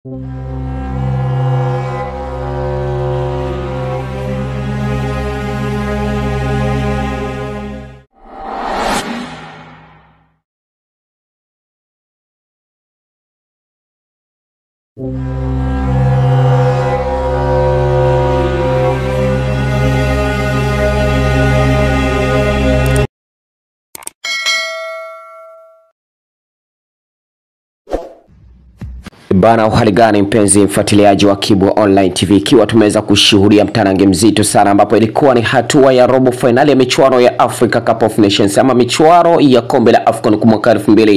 Bana, uhali gani mpenzi mfuatiliaji wa Kibu Online TV, ikiwa tumeweza kushuhudia mtanange mzito sana, ambapo ilikuwa ni hatua ya robo fainali ya michuano ya Africa Cup of Nations ama michuano ya kombe la AFCON kwa mwaka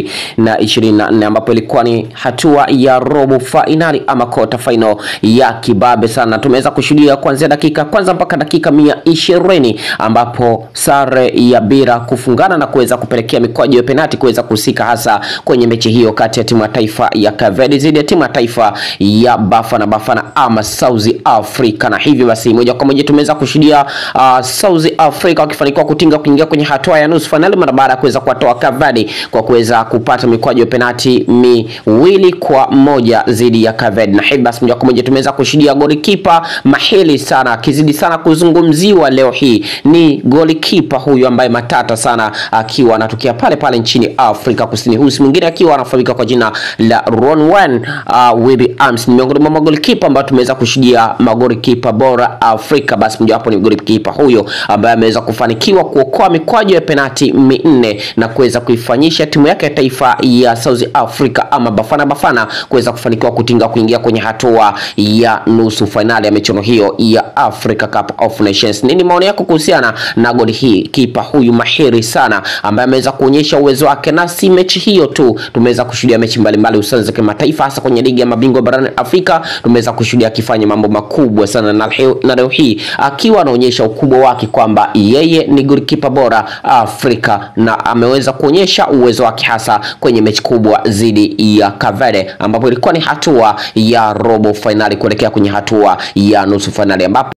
2024 ambapo ilikuwa ni hatua ya robo fainali ama quarter final ya kibabe sana. Tumeweza kushuhudia kuanzia dakika kwanza mpaka dakika mia ishirini ambapo sare ya bila kufungana na kuweza kupelekea mikwaju ya penati kuweza kuhusika hasa kwenye mechi hiyo kati ya timu ya taifa ya Kavedi dhidi ya timu ya taifa ya Bafana Bafana ama South Africa, na hivyo basi moja kwa moja tumeweza kushuhudia uh, South Africa wakifanikiwa kutinga kuingia kwenye hatua ya nusu fainali mara baada ya kuweza kuwatoa Kavedi kwa kuweza kupata mikwaju ya penati miwili kwa moja dhidi ya Kavedi, na hivyo basi moja kwa moja tumeweza kushuhudia golikipa mahili sana akizidi sana kuzungumziwa leo hii ni golikipa huyu ambaye matata sana akiwa anatokea pale pale nchini Afrika Kusini, huyu si mwingine akiwa anafahamika kwa jina la Ronwen uh, Webe Arms ni miongoni mwa magolikipa ambao tumeweza kushuhudia magolikipa bora Afrika. Basi mojawapo ni golikipa huyo ambaye ameweza kufanikiwa kuokoa mikwaju ya penati minne na kuweza kuifanyisha timu yake ya taifa ya South Africa ama Bafana Bafana kuweza kufanikiwa kutinga kuingia kwenye hatua ya nusu fainali ya michuano hiyo ya Africa Cup of Nations. Nini maoni yako kuhusiana na goli hii? Kipa huyu mahiri sana ambaye ameweza kuonyesha uwezo wake, na si mechi hiyo tu, tumeweza kushuhudia mechi mbalimbali hususan za kimataifa hasa kwenye ligi ya mabingwa barani Afrika tumeweza kushuhudia akifanya mambo makubwa sana, na leo, na leo hii akiwa anaonyesha ukubwa wake kwamba yeye ni golikipa bora Afrika na ameweza kuonyesha uwezo wake hasa kwenye mechi kubwa dhidi ya Kavede ambapo ilikuwa ni hatua ya robo fainali kuelekea kwenye hatua ya nusu fainali ambapo